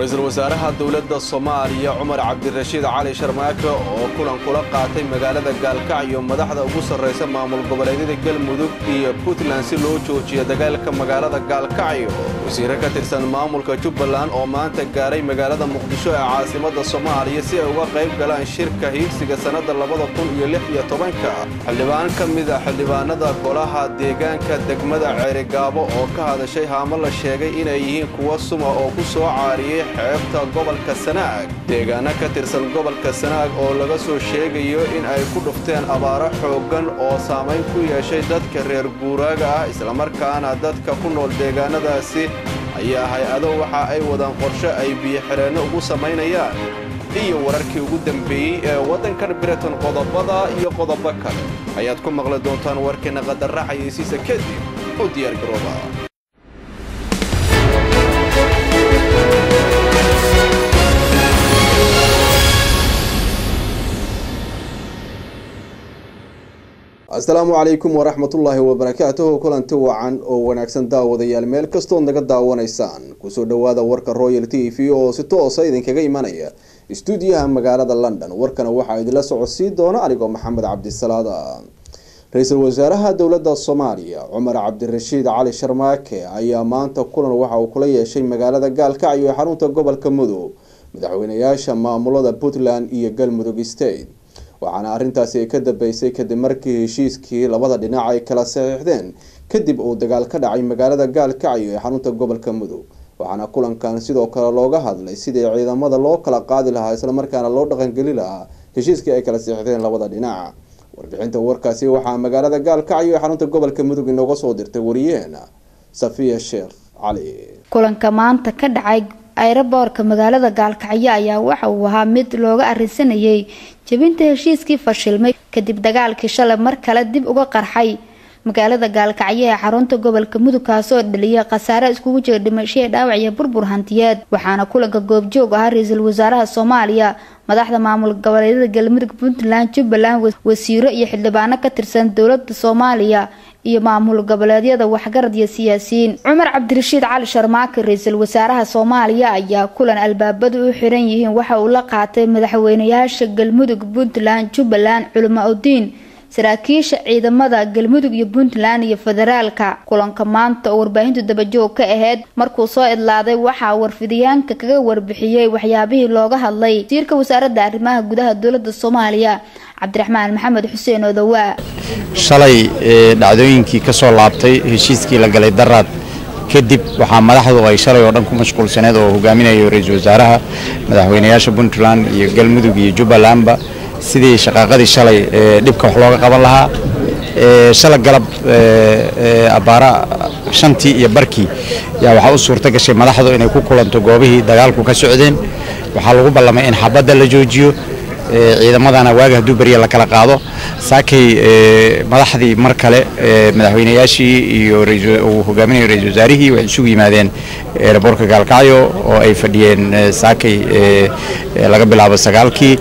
ra-iisul wasaaraha dowladda soomaaliya cumar cabdirashiid cali sharmaake oo kulan kula qaatay magaalada gaalkacyo madaxda ugu sarraysa maamul goboleedyada galmudug iyo puntland si loo joojiyo dagaalka magaalada gaalkacyo wasiire ka tirsan maamulka jubbaland oo maanta gaaray magaalada muqdisho ee caasimadda soomaaliya si ay uga qayb galaan shirka hiigsiga sannadda labada kun iyo lix iyo tobanka xildhibaan ka mid a xildhibaanada golaha deegaanka degmada ceerigaabo oo ka hadashay haamo la sheegay inay yihiin kuwa suma oo ku soo caariyey xeebta gobolka sanaag deegaano ka tirsan gobolka sanaag oo laga soo sheegayo in ay ku dhufteen abaaro xooggan oo saamayn ku yeeshay dadka reer guuraaga ah islamarkaana dadka ku nool deegaanadaasi ayaa hay-ado waxa ay wadaan qorshe ay biyo-xireenno ugu samaynayaan iyo wararkii ugu dambeeyey ee waddankan britain qodobada iyo qodobo kale ayaad ku maqli doontaan warkiina qadarra xayeysiisa kadib u diyaargarooba asalaamu calaykum waraxmatullaahi wabarakaatuhu kulanti wacan oo wanaagsan daawadayaal meel kastood naga daawanaysaan kusoo dhowaada warka royal t v oo si toosa idinkaga imanaya istuudiyaha magaalada london warkana waxaa idinla socodsiin doona anigoo maxamed cabdisalaada ra-iisul wasaaraha dowladda soomaaliya cumar cabdirashiid cali sharmaake ayaa maanta kulan waxa uu kula yeeshay magaalada gaalkacyo ee xarunta gobolka mudug madaxweynayaasha maamulada puntland iyo galmudug state waxaana arrintaasi ka dambeysay kadib markii heshiiskii labada dhinac ay kala saxiixdeen kadib uu dagaal ka dhacay magaalada gaalkacyo ee xarunta gobolka mudug waxaana kulankan sidoo kale looga hadlay sidii ciidamada loo kala qaadi lahaa islamarkaana loo dhaqangeli lahaa heshiiskii ay kala saxiixdeen labada dhinac warbixinta warkaasi waxaa magaalada gaalkacyo ee xarunta gobolka mudug inooga soo dirtay wariyeena safiya sheekh cali kulanka maanta ka dhacay ayraboorka magaalada gaalkacyo ayaa waxa uu ahaa mid looga arrinsanayay jebinta heshiiskii fashilmay kadib dagaalkii shalay mar kale dib uga qarxay magaalada gaalkacyo ee xarunta gobolka mudug kaasoo dhaliyay khasaare iskugu jira dhimasho dhaawac iyo burbur hantiyeed waxaana kulanka goobjoog ahaa ra-iisul wasaaraha soomaaliya madaxda maamul goboleedyada galmudug puntland jubbaland wasiiro iyo xildhibaano ka tirsan dowlada soomaaliya iyo maamul goboleedyada waxgarad iyo siyaasiyiin cumar cabdirashiid cali sharmaake ra-iisul wasaaraha soomaaliya ayaa kulan albaabadu u xiran yihiin waxa uu la qaatay madaxweynayaasha galmudug puntland jubbaland culimo udiin saraakiisha ciidamada galmudug iyo puntland iyo federaalka kulanka maanta oo warbaahintu dabajoog ka aheyd markuu soo idlaaday waxaa warfidayaanka kaga warbixiyey waxyaabihii looga hadlay wasiirka wasaaradda arrimaha gudaha dowlada soomaaliya cabdiraxmaan maxamed xuseen odowaa shalay dhacdooyinkii ka soo laabtay heshiiskii la galay daraad kadib waxaa madaxdu ay shalay oo dhan ku mashquulsaneed oo hogaaminayo ra-iisul wasaaraha madaxweynayaasha puntland iyo galmudug iyo jubbalandba sidii shaqaaqadii shalay dhibka wax looga qaban lahaa shala galab abbaara shantii iyo barkii yaa waxaa u suurta gashay madaxdu inay ku kulanto goobihii dagaalku ka socdeen waxaa lagu ballamay in xabadda la joojiyo ciidamadana waaga hadduu berya la kala qaado saakay madaxdii mar kale madaxweynayaashii iyo uu hogaaminayo ra-isul wasaarihii waxay isugu yimaadeen eraboorka gaalkacyo oo ay fadhiyeen saakay laga bilaabo sagaalkii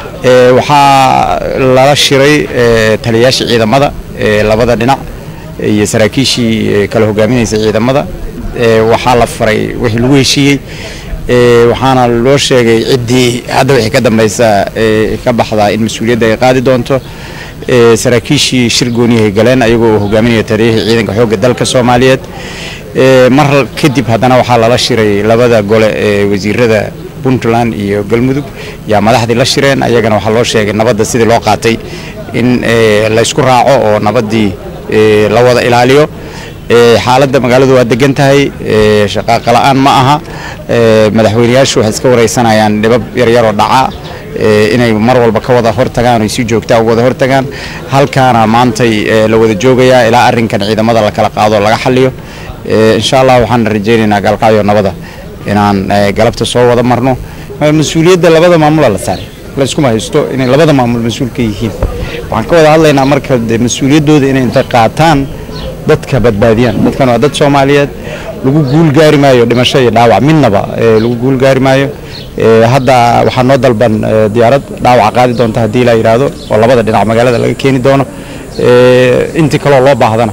waxaa lala shiray taliyayaashii ciidamada labada dhinac iyo saraakiishii kala hogaaminaysa ciidamada waxaa la faray wixii lagu heshiiyey waxaana loo sheegay ciddii hadda wixii ka dambaysa ka baxdaa in mas-uuliyadda ay qaadi doonto saraakiishii shir gooniyahay galeen ayagoo uu hogaaminaya taliyahii ciidanka xoogga dalka soomaaliyeed mar kadib haddana waxaa lala shiray labada gole ee wasiirada puntland iyo galmudug yaa madaxdii la shireen ayagana waxaa loo sheegay nabadda sidii loo qaatay in laysku raaco oo nabaddii la wada ilaaliyo xaaladda magaaladu waa degan tahay shaqaaqa la-aan ma aha madaxweynayaashu waxay iska wareysanayaan dhibab yaryaroo dhaca inay mar walba ka wada hortagaan ay si joogtaa u wada hortagaan halkaana maantay la wada joogayaa ilaa arrinkan ciidamada la kala qaado laga xaliyo insha allah waxaan rajaynaynaa gaalkacyo nabada inaan galabta soo wada marno mas-uuliyadda labada maamula la saaray layskuma haysto inay labada maamul mas-uul ka yihiin waxaan ka wada hadlaynaa marka mas-uuliyaddooda inay inta qaataan dadka badbaadiyaan dadkan waa dad soomaaliyeed lagu guul gaari maayo dhimasho iyo dhaawac midnaba lagu guul gaari maayo hadda waxaa noo dalban diyaarad dhaawaca qaadi doonta haddii la yidhaahdo oo labada dhinac magaalada laga keeni doono intii kaloo loo baahdana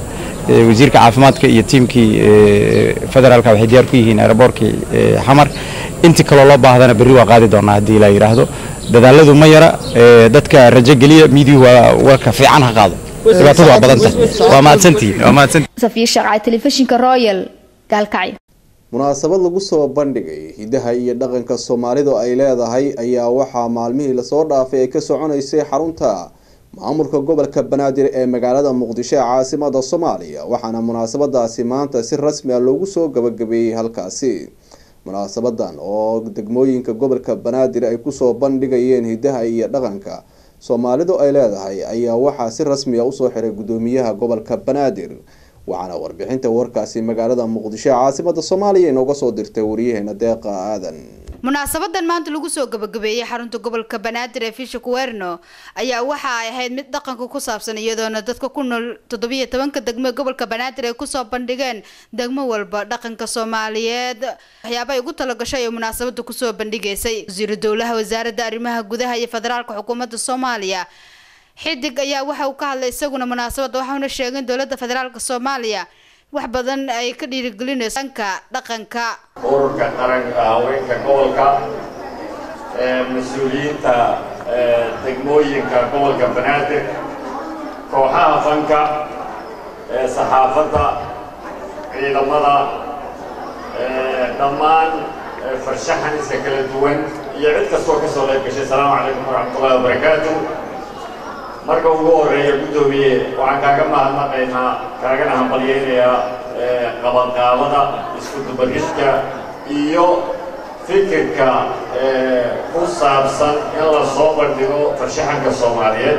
wasiirka caafimaadka iyo tiimkii federaalka waxay diyaar ku yihiin aeroboortkii xamar intii kaloo loo baahdana berri waa qaadi doonaa haddii la yidhaahdo dadaaladu ma yara dadka rajo geliya miidiyuhu waa warka fiican ha qaado dhibaatadu waa badanta waa mahadsantihiin waa mahadsantihiin safiya shaqcay telefishinka royal gaalkacyo munaasabad lagu soo bandhigay hidaha iyo dhaqanka soomaalidu ay leedahay ayaa waxaa maalmihii lasoo dhaafay ay ka soconaysay xarunta maamulka gobolka banaadir ee magaalada muqdisho ee caasimada soomaaliya waxaana munaasabadaasi maanta si rasmi ah loogu soo gabagabeeyey halkaasi munaasabadan oo degmooyinka gobolka banaadir ay kusoo bandhigayeen hidaha iyo dhaqanka soomaalidu ay leedahay ayaa waxaa si rasmi a usoo xiray gudoomiyaha gobolka banaadir waxaana warbixinta warkaasi magaalada muqdisho ee caasimada soomaaliya inooga soo dirtay wariyaheena deeqa aadan munaasabadan maanta lagu soo gabagabeeyey xarunta gobolka banaadir ee fisha kuwerno ayaa waxa ay ahayd mid dhaqanka ku saabsan iyadoona dadka ku nool toddobiyo tobanka degmo ee gobolka banaadir ay kusoo bandhigeen degmo walba dhaqanka soomaaliyeed waxyaaba ay ugu talagashay ee munaasabada kusoo bandhigaysay wasiiru dowlaha wasaaradda arrimaha gudaha iyo federaalka xukuumadda soomaaliya xidig ayaa waxa uu ka hadlay isaguna munaasabadda waxauna sheegay in dowladda federaalka soomaaliya wax badan ay ka dhiirigelinayso dhanka dhaqanka ururka qaranka haweenka gobolka mas-uuliyiinta degmooyinka gobolka banaadir kooxaha fanka saxaafadda ciidamada dhammaan farshaxaniska kala duwan iyo cid kastoo ka soo qayb gashay asalaamu calaykum waraxmatullahi wabarakaatu marka ugu horeeya guddoomiye waxaan kaaga mahadnaqaynaa kaagana hambalyaynayaa qabanqaabada isku dubaridka iyo fikirka ku saabsan in la soo bandhigo farshaxanka soomaaliyeed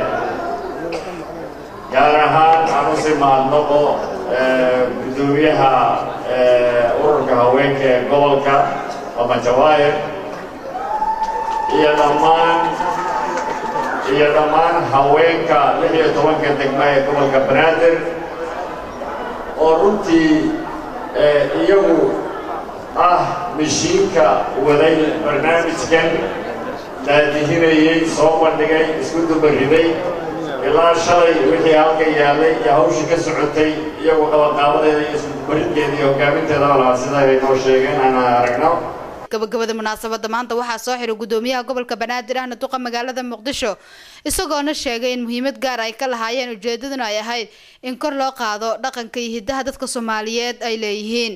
gaar ahaan aan usi mahadnaqo guddoomiyaha ururka haweenka ee gobolka mama jawaahir iyo dhammaan iyo dhammaan haweenka lix iyo tobanka degma ee gobolka banaadir oo runtii iyagu ah mishiinka waday barnaamijkan daadihinayey soo bandhigay isku dubariday ilaa shalay wixii halka yaallay iyo hawshii ka socotay iyagu qabanqaabadeeda iyo isku dubaridkeeda iyo hogaaminteedaba lahaa sida ay noo sheegeen aan aragno gabagabada munaasabada maanta waxaa soo xiray gudoomiyaha gobolka banaadir ahna duqa magaalada muqdisho isagoona sheegay in muhiimad gaar ay ka lahaayeen ujeedaduna ay ahayd in kor loo qaado dhaqanka iyo hidaha dadka soomaaliyeed ay leeyihiin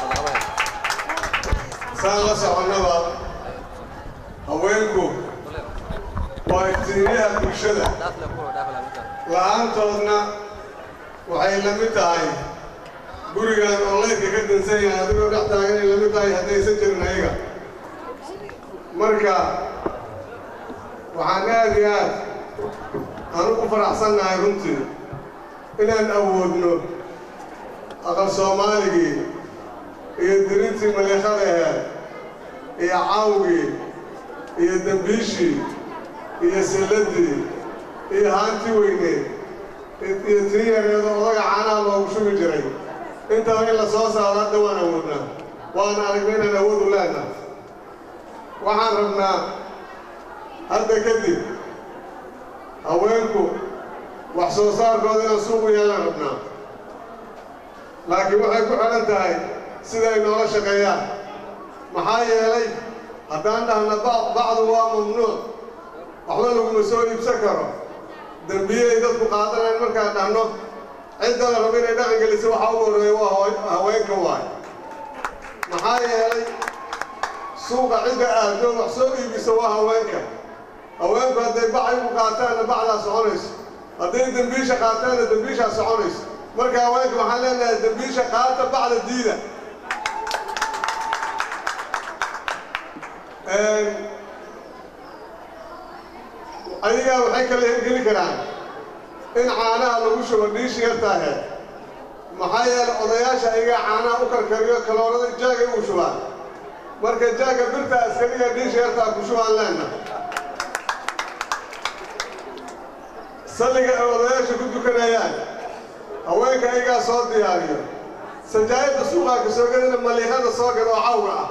saan la soconnaba haweenku waa iftiimiyaha bulshada la-aantoodna waxay la mid tahay gurigan oo leydka ka dansan yahay adigoo dhex taaganay la mid tahay haddaysan jirin ayaga marka waxaan aad iyo aad aan ugu faraxsannahay runtii inaan awoodno aqal soomaaligii iyo dirintii maliiqada aheed iyo cawgii iyo dembiishii iyo silladii iyo haanti weyneed iyo tii yareedo odaga caanaha loogu shugi jiray intaba in la soo saaro hadda waan awoodnaa waan aragnay inaan awood u leenahay waxaan rabnaa hadda kadib haweenku wax soo saarkooda inaan suuqu yeelaan rabnaa laakiin waxay ku xidhan tahay siday noola shaqeeyaan maxaa yeelay haddaan dhahna bacdu waa mamnuuc waxba laguma soo iibsan karo dembiyey dadku qaadanayn markaan dhahno cidda la rabo inay dhaqan gelisa waxaa ugu horreeya waa haweenka waay maxaa yeelay suuqa cidda aado wax soo iibisa waa haweenka haweenku hadday bacay u qaataanna bacdaa soconayso hadday dembiisha qaataanna dembiishaa soconayso marka haweenka waxaan leenahay dembiisha qaata bacda diida ayagaa waxay kala hirgeli karaan in caanaha lagu shubo dhiishi yartaahe maxaa yeelay odayaasha ayagaa caanaha u karkariyo kaloorada jaagay u shubaan marka jaagga birta askariga dhiishi yartaa ku shubaan leenna salliga ay odayaasha ku dukanayaan haweenka ayagaa soo diyaariyo sajaayadda suuqaa ka soo gadana maliiqada soo gada oo cawga ah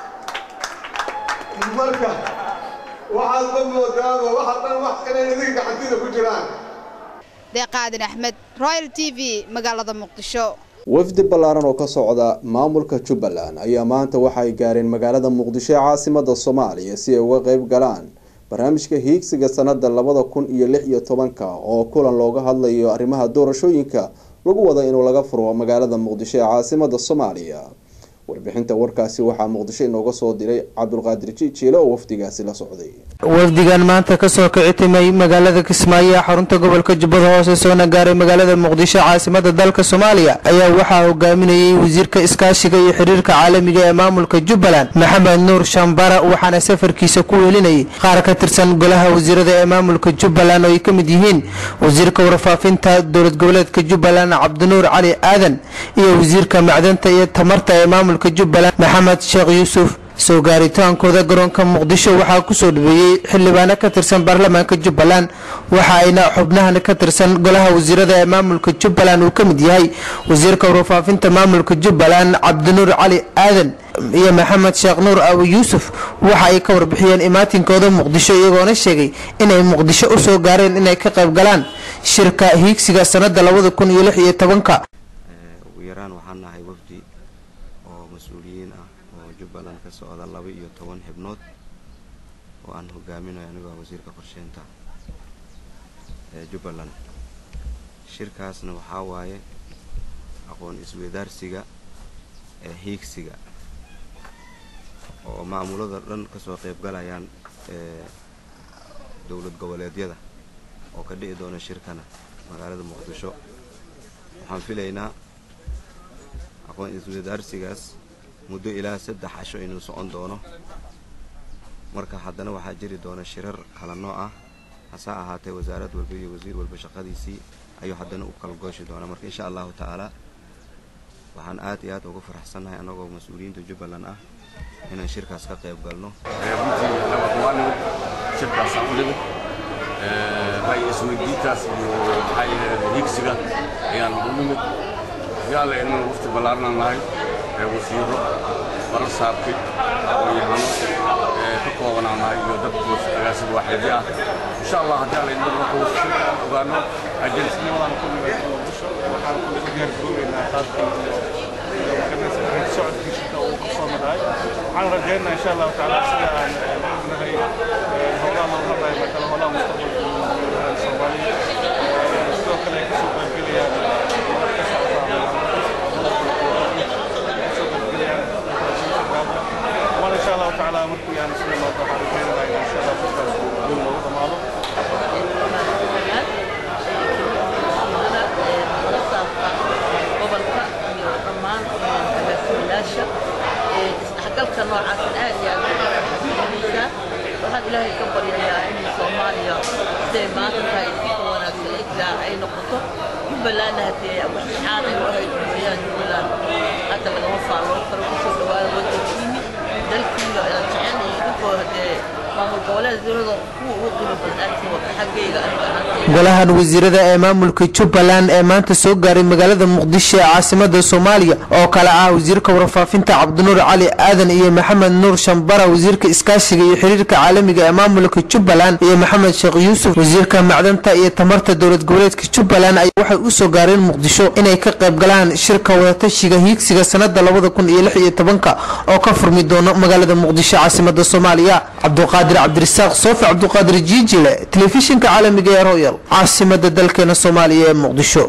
marka waxaad ma moodaaba waxa dhan wax inay idinka gacantiida ku jiraan deeqaadin axmed royal t v magaalada muqdisho wafdi ballaaran oo ka socda maamulka jubbaland ayaa maanta waxa ay gaareen magaalada muqdisho ee caasimada soomaaliya si ay uga qeyb galaan barnaamijka hiigsiga sanada labada kun iyo lix iyo tobanka oo kulan looga hadlayo arrimaha doorashooyinka lagu wada inuu laga furo magaalada muqdisho ee caasimada soomaaliya warbixinta warkaasi waxaa muqdisho inooga soo diray cabdulqaadir jijiile oo wafdigaasi la socday wafdigan maanta kasoo kici timay magaalada kismaayo ee xarunta gobolka jubbada hoose soona gaaray magaalada muqdisho caasimada dalka soomaaliya ayaa waxaa hogaaminayay wasiirka iskaashiga iyo xiriirka caalamiga ee maamulka jubbaland maxamed nuur shambara waxaana safarkiisa ku welinayay qaar ka tirsan golaha wasiirada ee maamulka jubbaland oo ay ka mid yihiin wasiirka warfaafinta dowlad goboleedka jubbaland cabdinuur cali aadan iyo wasiirka macdanta iyo tamarta ee maamulka jubbaland maxamed sheekh yuusuf soo gaaritaankooda garoonka muqdisho waxaa kusoo dhaweeyey xildhibaano ka tirsan baarlamaanka jubbaland waxa ayna xubnahan ka tirsan golaha wasiirada ee maamulka jubbaland uu ka mid yahay wasiirka warfaafinta maamulka jubbaland cabdinuur cali aadan iyo maxamed sheekh nuur abu yuusuf waxa ay ka warbixiyeen imaatinkooda muqdisho iyagoona sheegay inay muqdisho usoo gaareen inay ka qayb galaan shirka hiigsiga sanada labada kun iyo lix iyo tobanka ugu yaraan waxaan nahay wafdi oo mas-uuliyiin ah oo jubbaland ka socda laba iyo toban xibnood oo aan hogaaminayo anigoo wasiirka qorsheynta ee jubbaland shirkaasna waxaa waaye aqoon isweydaarsiga ee hiigsiga oo maamulada dhan kasoo qayb galayaan ee dowlad goboleedyada oo ka dhici doona shirkana magaalada muqdisho waxaan filaynaa aqoon isweydaarsigaas muddo ilaa saddex casho inuu socon doono marka haddana waxaa jiri doona shirar kala nooc ah hase ahaatee wasaarad walba iyo wasiir walba shaqadiisii ayuu haddana u kala gooshi doonaa marka insha allahu tacaala waxaan aad iyo aad uga faraxsannahay annagoo mas-uuliyiinta jubbaland ah inaan shirkaas ka qayb galno shirkaasaan u nimid ra'yi isweydiintaas iyo maxaa yidhahda higsiga ayaan u nimid yaalla inaan wafti ballaarnaan nahay wasiiro barar saabkay aqoon-yahano ka koobanaan nahay iyo dad agaasib waaxeedyo ah insha allah haddii alla inuu marka shirka aan ogaano ajensiyadan ku nimid waxaan ku diyaargaroobeynaa qaabkii socodkii shirka uu ka soo maraay waxaan rajaynaa insha allahu tacaala sida aan ognahay howlaha loo marnayo makala howlaha mustaqbalka soomaaliya sidoo kale ay kasoo qaybgelayaan waana insha allahu tacaala markii aan isla imaado waxaan rajaynayaa insha allah shirkaas guul loogu dhamaado gobolka iyo dhammaan agaasimayaasha isdhexgalka noocaasna aad iyo aad uxasuusinaysaa waxaan ilaahay ka baryayaa in soomaaliya siday maanta tahay si ka wanaagsan ilaa ay noqoto jubbalandna haddee waxaan ay u ahayd mooyaan jubbaland hadda lagama faalloon karo kusoo dhawaada wadankiini dalkiina aan jecelnahay idinkoo haddee maamul goboleedyada kuwa ugu qiimo badan aadka wata xaggayga aniga ahaantay golahan wasiirada ee maamulka jubbaland ee maanta soo gaaray magaalada muqdisho ee caasimada soomaaliya oo kale ah wasiirka warfaafinta cabdinuur cali aadan iyo maxamed nuur shambara wasiirka iskaashiga iyo xiriirka caalamiga ee maamulka jubbaland iyo maxamed sheekh yuusuf wasiirka macdanta iyo tamarta dowlad goboleedka jubbaland ay waxay usoo gaareen muqdisho inay ka qayb galaan shirka wadatashiga hiigsiga sanada labada kun iyo lix iyo tobanka oo ka furmi doono magaalada muqdisho caasimada soomaaliya cabduqaadir cabdirasaaq soofi cabduqaadir jiijile telefishinka caalamiga ee royal caasimada dalkeena soomaaliya ee muqdisho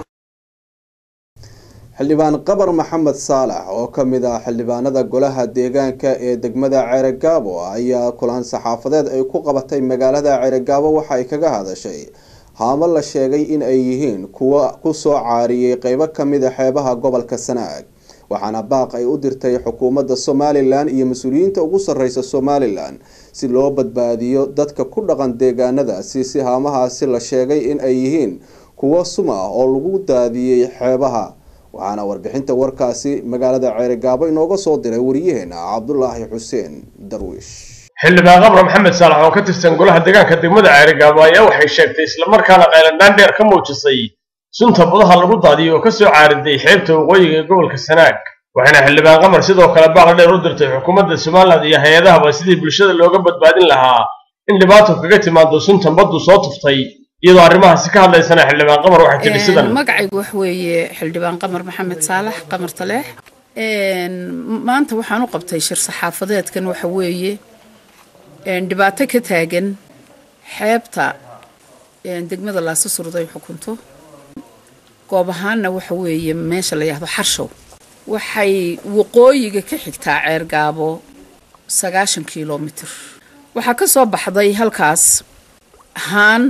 xildhibaan qabar maxamed saalax oo ka mid ah xildhibaanada golaha deegaanka ee degmada ceerogaabo ayaa kulan saxaafadeed ay ku qabatay magaalada ceerogaabo waxa ay kaga hadashay haamo la sheegay in ay yihiin kuwa kusoo caariyey qeybo kamid a xeebaha gobolka sanaag waxaana baaq ay u dirtay xukuumadda somalilan iyo mas-uuliyiinta ugu sarreysa somalilan si loo badbaadiyo dadka ku dhaqan deegaanadaasi si haamahaasi la sheegay in ay yihiin kuwo sum ah oo lagu daadiyey xeebaha waxaana warbixinta warkaasi magaalada ceerigaabo inooga soo diray wariyaheena cabdulaahi xuseen darwiish xildhibaan qabra maxamed saalax oo ka tirsan golaha deegaanka degmada ceerigaabo ayaa waxay sheegtay islamarkaana qaylandhaan dheer ka muujisay sunta badaha lagu daadiyo oo ka soo caariday xeebta waqooyiga ee gobolka sanaag waxaana xildhibaan qamar sidoo kale baaqla dheer u dirtay xukuumadda somalilan iyo hay-adahaba sidii bulshada looga badbaadin lahaa in dhibaato kaga timaado suntan baddu soo tuftay iyadoo arrimahaasi ka hadlaysana xildhibaan qamar waxay tidhi sidan magacaygu wax weeye xildhibaan qamar maxamed saalax qamar taleex maanta waxaan u qabtay shir saxaafadeedkan waxa weeye dhibaato ka taagan xeebta degmada laasa surday xukunto goob ahaanna waxa weeye meesha la yahdo xarshow waxay waqooyiga ka xigtaa ceergaabo sagaashan kilomitir waxaa ka soo baxday halkaas haan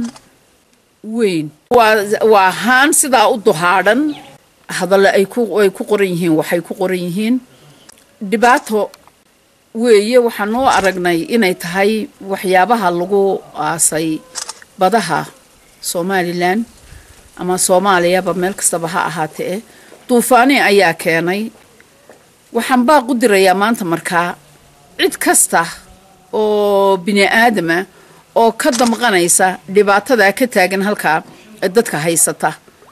weyn waa haan sidaa u duhaadhan hadalle ay ku qoran yihiin waxay ku qoran yihiin dhibaato weeye waxaan noo aragnay inay tahay waxyaabaha lagu aasay badaha somalilan ama soomaaliyaba meel kastaba ha ahaatee duufaani ayaa keenay waxaan baaq u dirayaa maanta markaa cid kasta oo bini aadama oo ka damqanaysa dhibaatada ka taagan halkaa ee dadka haysata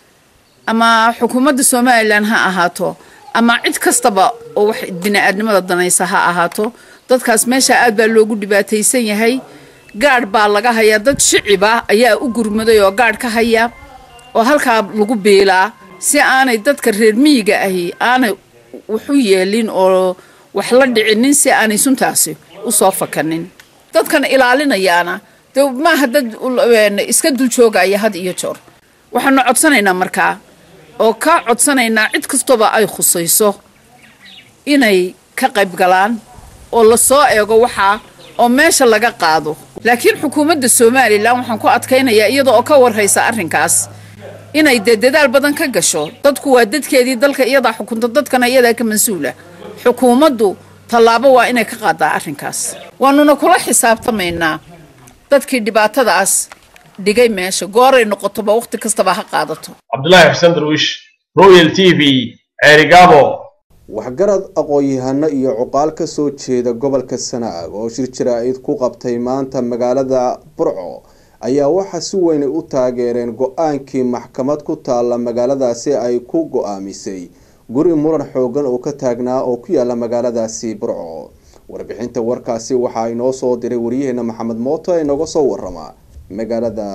ama xukuumadda somalilan ha ahaato ama cid kastaba oo wax bini-aadnimada danaysa ha ahaato dadkaas meesha aad baa loogu dhibaataysan yahay gaadh baa laga hayaa dad shiciba ayaa u gurmaday oo gaadh ka haya oo halkaa lagu biilaa si aanay dadka reer miyiga ahi aanay waxu yeelin oo wax la dhicinin si aanay suntaasi usoo fakanin dadkan ilaalinayaana de maaha dad iska dul joogaya had iyo joor waxaanu codsanaynaa markaa oo ka codsanaynaa cid kastooba ay khusayso inay ka qayb galaan oo lasoo eego waxaa oo meesha laga qaado laakiin xukuumadda somalilan waxaan ku adkaynayaa iyada oo ka warhaysa arrinkaas inay dee dadaal badan ka gasho dadku waa dadkeedii dalka iyadaa xukunta dadkana iyadaa ka mas-uula xukuumaddu tallaabo waa inay ka qaadaa arrinkaas waanuna kula xisaabtamaynaa dadkii dhibaatadaas dhigay meesha gooray noqotoba wakhti kastaba ha qaadato cabdulaahi xuseen darwiish royal t v ceerigaabo waxgarad aqoon-yahano iyo cuqaal ka soo jeeda gobolka sanaag oo shir jaraa'id ku qabtay maanta magaalada burco ayaa waxaa si weyn u taageereen go-aankii maxkamad ku taalla magaaladaasi ay ku go-aamisay guri muran xoogan oo ka taagnaa oo ku yaala magaaladaasi burco warbixinta warkaasi waxaa inoo soo diray waryaheena maxamed mooto ee nooga soo warama magaalada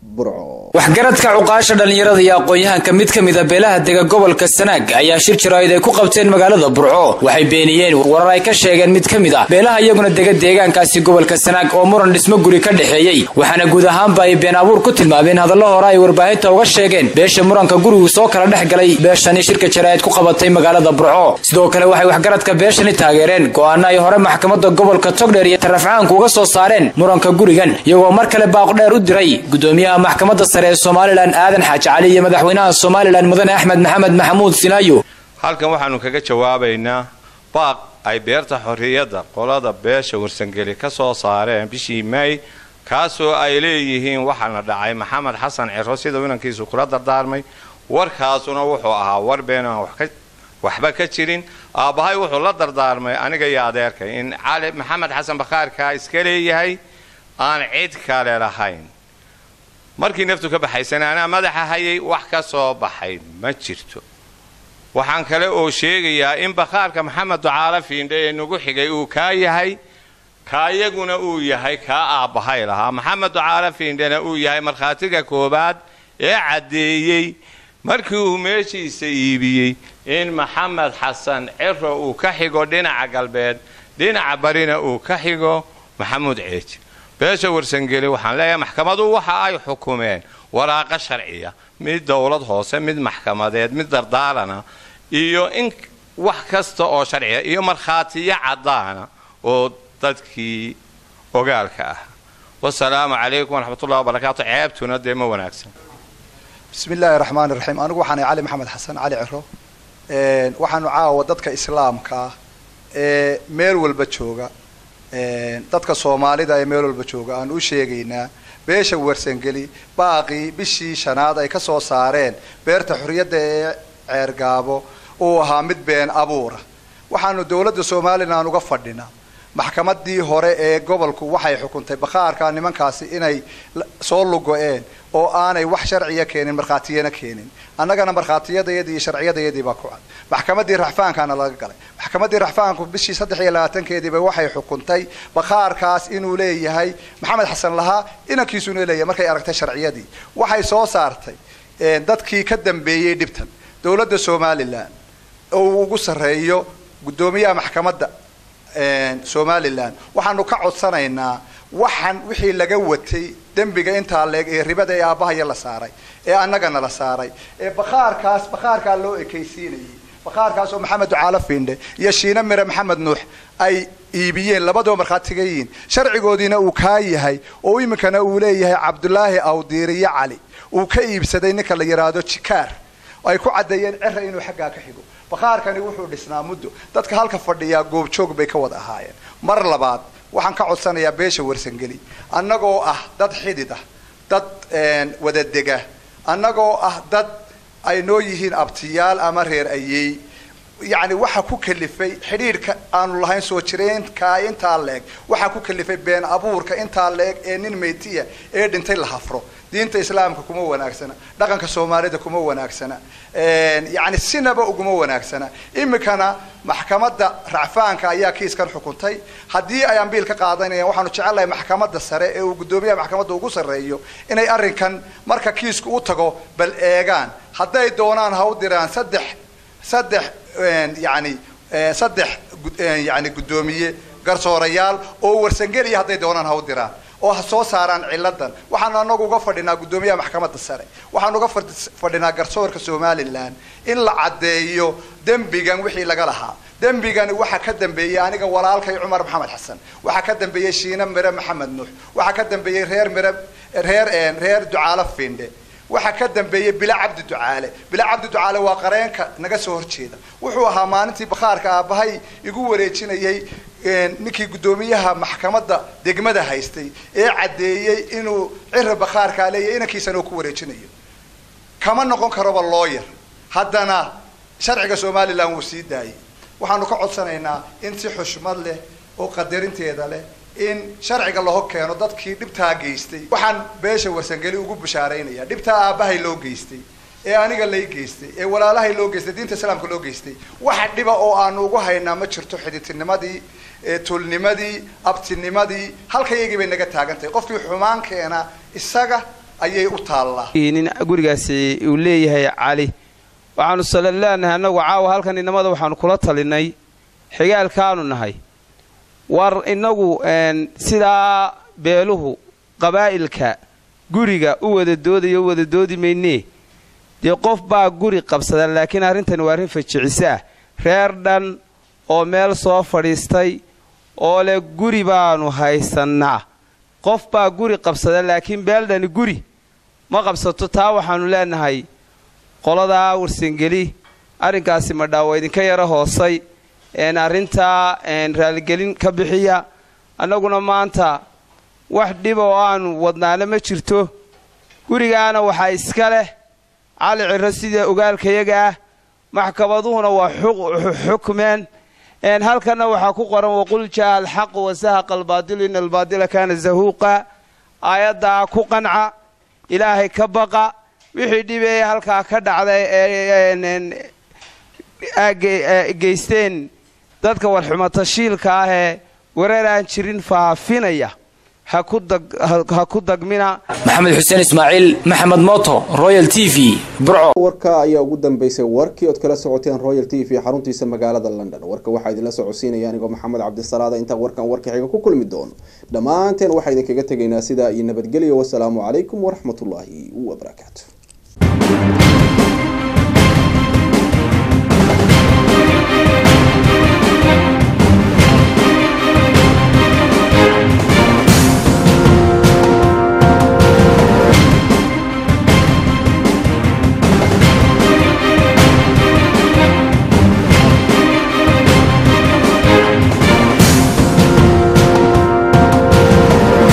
waxgaradka cuqaasha dhallinyarada iyo aqoon-yahanka mid ka mida beelaha dega gobolka sanaag ayaa shir jaraa'id ay ku qabteen magaalada burco waxay beeniyeen warar ay ka sheegeen mid ka mid ah beelaha iyaguna dega deegaankaasi gobolka sanaag oo muran dhismo guri ka dhexeeyey waxaana guud ahaanba ay been abuur ku tilmaameen hadallo hore ay warbaahinta uga sheegeen beesha muranka gurigu soo kala dhex galay beeshani shirka jaraa'id ku qabatay magaalada burco sidoo kale waxay waxgaradka beeshani taageereen go-aano ay hore maxkamadda gobolka togdheer iyo tarafcaanku uga soo saareen muranka gurigan iyagoo mar kale baaq dheer u diray gudoomiyaha maxkamadda sare ee somalilan aadan xaaji cali iyo madaxweynaha somalilan mudane axmed maxamed maxamuud sinaayo halkan waxaanu kaga jawaabaynaa baaq ay beerta xorriyadda qolada beesha warsangeli ka soo saareen bishii may kaasoo ay leeyihiin waxaana dhacay maxamed xasan ciro sida inankiisu kula dardaarmay warkaasuna wuxuu ahaa war been aan waxba ka jirin aabbahay wuxuu la dardaarmay aniga iyo adeerkay in cali maxamed xasan bakhaarkaa iska leeyahay aan cid kale lahayn markii naftu ka baxaysana anaa madaxa hayay wax ka soo baxay ma jirto waxaan kale oo sheegayaa in bakhaarka maxamed ducaalo fiindhe ee nagu xigay uu kaa yahay kaayaguna uu yahay kaa aabbahay lahaa maxamed ducaalo fiindhena uu yahay markhaatiga koowaad ee caddeeyey markii uu meeshiisa iibiyey in maxamed xasan ciro uu ka xigo dhinaca galbeed dhinaca barina uu ka xigo maxamuud ceeji beesha warsangeli waxaan leeyahay maxkamadu waxa ay xukumeen waraaqo sharciya mid dowlad hoose mid maxkamadeed mid dardaalana iyo in wax kasta oo sharciya iyo markhaatiyo caddaana oo dadkii ogaalka ah wasalaamu calaykum waraxmatullahi wabarakaatu ceebtuna dee ma wanaagsan bismi illaahi raxmaani raxiim anigu waxaanay cali maxamed xasan cali ciro waxaanu caawa dadka islaamka ah ee meel walba jooga dadka soomaalida ee meel walba jooga aan u sheegaynaa beesha warsangeli baaqii bishii shanaad ay ka soo saareen beerta xorriyadda ee ceergaabo uu ahaa mid been abuura waxaanu dowladda somalilan uga fadhinaa maxkamadii hore ee gobolku waxay xukuntay bakhaarka nimankaasi inay soo lugo-een oo aanay wax sharciya keenin markhaatiyana keenin annagana markhaatiyadayadii iyo sharciyadayadii baa ku cad maxkamaddii raxfaankaana laga galay maxkamaddii raxfaanku bishii saddex iyo labaatankeediiba waxay xukuntay bakhaarkaas inuu leeyahay maxamed xasan lahaa inankiisuna leeyahay markay aragtay sharciyadii waxay soo saartay dadkii ka dambeeyey dhibtan dowladda somalilan oo uu ugu sarreeyo guddoomiyaha maxkamadda somalilan waxaanu ka codsanaynaa waxaan wixii laga watay dembiga intaa leeg ee ribada ee aabbahaya la saaray ee annagana la saaray ee bakhaarkaas bakhaarkaa loo ekaysiinayay bakhaarkaas oo maxamed ducaalo fiindhe iyo shiine mire maxamed nuux ay iibiyeen labadoo markhaatigayiin sharcigoodiina uu kaa yahay oo iminkana uu leeyahay cabdulaahi awdiiriyo cali uu ka iibsaday ninka la yidhaahdo jikaar ay ku caddeeyeen cera inuu xaggaa ka xigo bakhaarkani wuxuu dhisnaa muddo dadka halka fadhiyaa goobjoog bay ka wada ahaayeen mar labaad waxaan ka codsanayaa beesha warsangeli annagoo ah dad xidid ah dad wadadega annagoo ah dad ay noo yihiin abtiyaal ama reer ayeey yacni waxa ku kalifay xidhiidhka aanu lahayn soo jireenkaa intaa leeg waxaa ku kalifay been abuurka intaa leeg ee nin meytiya ee dhintay la hafro diinta islaamka kuma wanaagsana dhaqanka soomaalida kuma wanaagsana yacni sinaba uguma wanaagsana iminkana maxkamadda racfaanka ayaa kiiskan xukuntay haddii ay ambiil ka qaadanayaan waxaanu jecelnahay maxkamadda sare ee uu guddoomiyaha maxkamadda ugu sarreeyo inay arrinkan marka kiisku u tago bal eegaan hadday doonaan ha u diraan saddex saddex yani saddex yani guddoomiye garsoorayaal oo warsangeliya hadday doonaan ha u diraan oo ha soo saaraan ciladan waxaanu anagu uga fadhinaa guddoomiyaha maxkamadda sare waxaanu uga fadhinaa garsoorka somalilan in la caddeeyo dembigan wixii laga lahaa dembigani waxaa ka dambeeyey aniga walaalkay cumar maxamed xasan waxaa ka dambeeyey shiine mire maxamed nuux waxaa ka dambeeyey reer mire reer reer ducaalo fiindhe waxaa ka dambeeyey bila cabdi ducaale bila cabdi ducaale waa qareenka naga soo horjeeda wuxuu ahaa maalintii bakhaarka aabbahay igu wareejinayay ninkii guddoomiyaha maxkamadda degmada haystay ee caddeeyey inuu cira bakhaarkaa leeyahy inankiisana uu ku wareejinayo kama noqon karoba looyar haddana sharciga somalilan wuu sii daayay waxaanu ka codsanaynaa in si xushmad leh oo qadarinteeda leh in sharciga laho keeno dadkii dhibtaa geystay waxaan beesha warsangeli ugu bushaaraynaya dhibtaa aabbahay loo geystay ee aniga lay geystay ee walaalahay loo geystay diinta islaamka loo geystay waxa dhiba oo aanu ugu haynaa ma jirto xiditinimadii tulnimadii abtinimadii halkayagii bay naga taagan tahay qofkii xumaan keena isaga ayay u taallaa nin gurigaasi uu leeyahay cali waxaanu sala leenahay annagu caawa halkan inamada waxaanu kula talinay xigaalkaanu nahay war innagu sidaa beeluhu qabaa'ilka guriga u wada doodayo u wada doodi maynee dee qof baa guri qabsada laakiin arrintani waa arrin fajiciso ah reer dhan oo meel soo fadhiistay oo leh guri baanu haysannaa qof baa guri qabsada laakiin beeldhani guri ma qabsato taa waxaannu leenahay qoladaa warsangeli arrinkaasi madhaa waa idinka yaro hoosay arrintaa raaligelin ka bixiya annaguna maanta wax dhiba oo aanu wadnaana ma jirto gurigaana waxaa iska leh cali ciro sida ogaalkayaga ah maxkamaduhuna waa xukmeen halkanna waxaa ku qoran waqul jaa alxaqu wasahaqa albaadilu ina albaadila kaana zahuuqa aayaddaa ku qanca ilaahay ka baqa wixii dhibeeye halkaa ka dhacday geysteen dadka warxumatashiilka ah ee wareer aan jirin faafinaya ha ku dagmina maxamed xuseen ismaaciil maxamed mooto royal t v burco warka ayaa ugu dambeysay warkii ood kala socoteen royal t v xaruntiisa magaalada london warka waxaa idinla socodsiinaya anigoo maxamed cabdisalaada intaan warkan warka xiga ku kulmi doono dhammaanteen waxaa idinkaga tegaynaa sidaa iyo nabadgelyo wasalaamu calaykum waraxmatullaahi wabarakaatu